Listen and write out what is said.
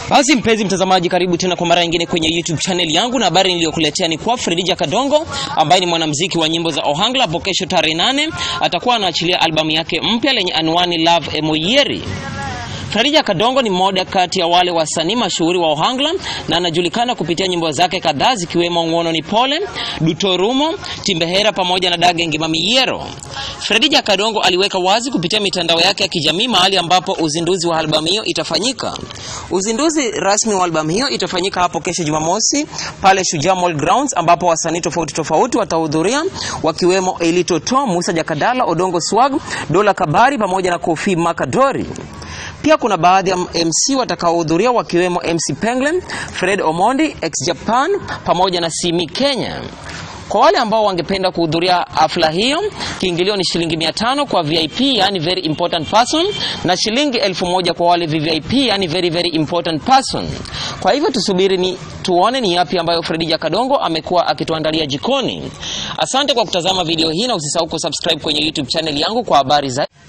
Basi mpenzi mtazamaji, karibu tena kwa mara nyingine kwenye YouTube channel yangu, na habari niliyokuletea ni kwa Fredija Kadongo ambaye ni mwanamuziki wa nyimbo za Ohangla. Hapo kesho tarehe nane atakuwa anaachilia albamu yake mpya lenye anwani Love Emoyeri. Fredija Kadongo ni mmoja kati ya wale wasanii mashuhuri wa Ohangla na anajulikana kupitia nyimbo zake kadhaa zikiwemo Ng'wono ni Pole, Dutorumo, Timbehera pamoja na Dage Ngima Miyero. Fredija Kadongo aliweka wazi kupitia mitandao yake ya kijamii mahali ambapo uzinduzi wa albamu hiyo itafanyika. Uzinduzi rasmi wa albamu hiyo itafanyika hapo kesho Jumamosi pale Shujaa Mall Grounds ambapo wasanii tofauti tofauti watahudhuria wakiwemo Elito To, Musa Jakadala, Odongo Swag, Dola Kabari pamoja na Kofi Makadori. Pia kuna baadhi ya MC watakaohudhuria wakiwemo MC Penguin, Fred Omondi, Ex Japan pamoja na Simi Kenya. Kwa wale ambao wangependa kuhudhuria hafla hiyo, kiingilio ni shilingi mia tano kwa VIP, yani very important person, na shilingi elfu moja kwa wale VVIP, yani very very important person. Kwa hivyo tusubiri ni tuone ni yapi ambayo Fredija Kadongo amekuwa akituandalia jikoni. Asante kwa kutazama video hii na usisahau kusubscribe kwenye YouTube channel yangu kwa habari zaidi.